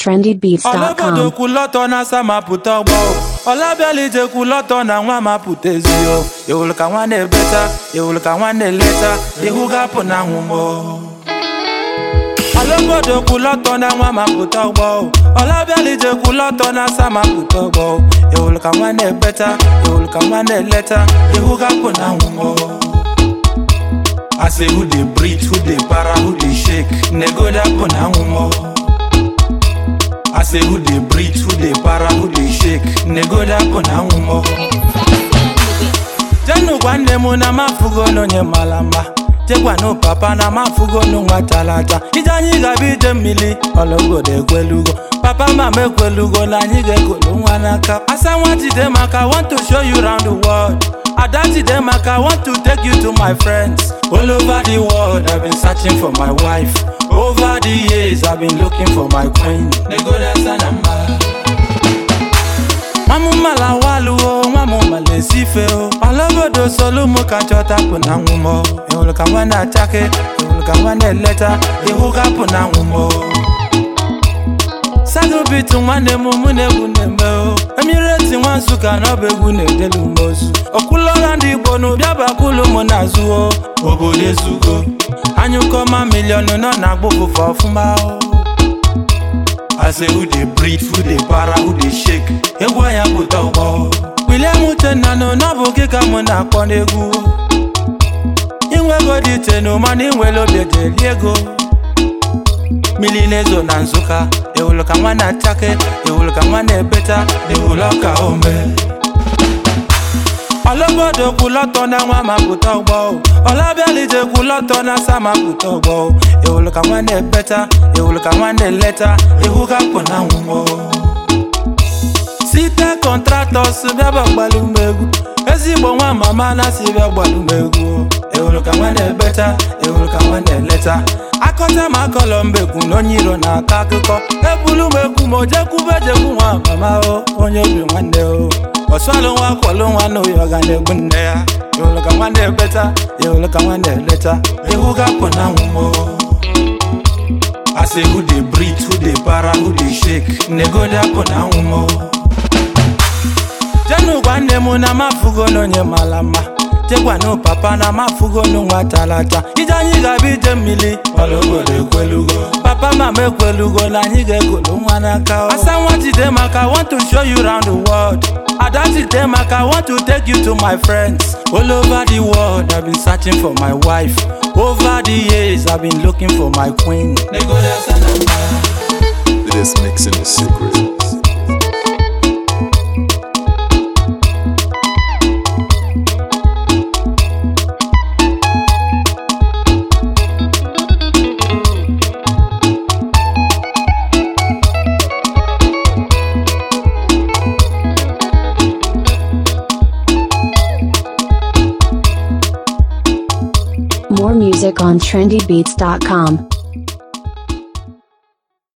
trendybeats.com. ọlọbọdọ na-asa ma pụta ọgbọ ọlabialije kwulọtọ na nwa ma pụta ezio ewulu ka nwa na-ebeta ewulu ka nwa na-eleta ihu ga-apụ na nwụmọ ọlọbọdọ kwulọtọ na nwa ma pụta ọgbọ ọlabialije kwulọtọ na-asa ma pụta ọgbọ ewulu ka nwa na-ebeta ewulu ka nwa na-eleta ihu ga-apụ na nwụmọ I say who dey breathe, who dey para, who dey shake, nego dapụ na nwụmọ I say who dey breathe, who dey para, who dey shake, nego dapụ na nwụmọ jenu gwa nne m na mafugo n'onye mara mma jegwanu papa na mafugo n'nwa talata ije anyị ga-abịa ije mmiri ọlọgodo ekwelugo papa mama ekwelugo na anyị ga-ekolu nwa n'aka asa nwa jide maka I want to show you round the world ada jide maka I want to take you to my friends all over the world I've been searching for my wife over the years I've been looking for my queen negodasa na mma nwamụmala waluo nwamụmala esife o ọlọgodo solumu ka chọtapụ na nwụmọ ịhụrụ ka nwa na-achake ịhụrụ ka nwa na-eleta ihu gapụ na nwụmọ sagobitu nwanne m mụ na-egwu na-eme o emireti nwa nsụka na ọba egwu na-edelu m ozu okwulọra ndị igbo na ụbịa bakulu m na-azụ o obodo ezugo anyụkọma miliọnụ nọ na agbụbụfa ọfụma o I say who dey breathe, who dey para, who dey shake. Egwu anya pụta ụgbọ. William Uchenna nọ n'ọbụ gị ka mụ na-akpọ n'egwu. Inwego dị iche na mana inwere obi ejeli ego. Mmiri na-ezo na Nsụka, ewulu ka nwa na-achake, ewulu ka nwa na-ebeta, ewulu ọka ome. ọlọ́gbọ́dọ̀ kú lọ́tọ̀ náà wọ́n máa kú tọ́gbọ́ o ọlábíàlìjẹ kú lọ́tọ̀ náà sá máa kú tọ́gbọ́ o èwòlù ka nwa na-ebeta èwòlù ka nwa na-eleta ihu ga kpụ na nwụmọ site kọntratọs bịa bịa gbalụ m egwu ezigbo nwa mama na si bịa gbalụ m egwu o èwòlù ka nwa na-ebeta èwòlù ka nwa na-eleta akọta ma akọlọ mbekwu na onye iro na-akọ akụkọ ebulu m ekwu ma o jekwube jekwu nwa mama o onye obi nwanne o ọsọlụ nwa kwọlụ nwa n'oyi ọ ga na-egbu nne ya ịhụrụ ka nwa na-ebeta ịhụrụ ka nwa na-eleta ihu ga-apụ na nwụmọ I say who dey breathe, who dey para, who dey shake, nego dapụ na nwụmọ jenu gwa nne m na mafugo n'onye mara mma jegwanu papa na mafugo n'nwa talata ije anyị ga-abịa ije mmiri ọlọgodo ekwelugo papa mama ekwelugo na anyị ga-ekolu nwa n'aka o. asa nwa jide maka I want to show you round the world ada jide maka I want to take you to my friends all over the world I've been searching for my wife over the years I've been looking for my queen This mixing is secret. More music on trendybeats.com.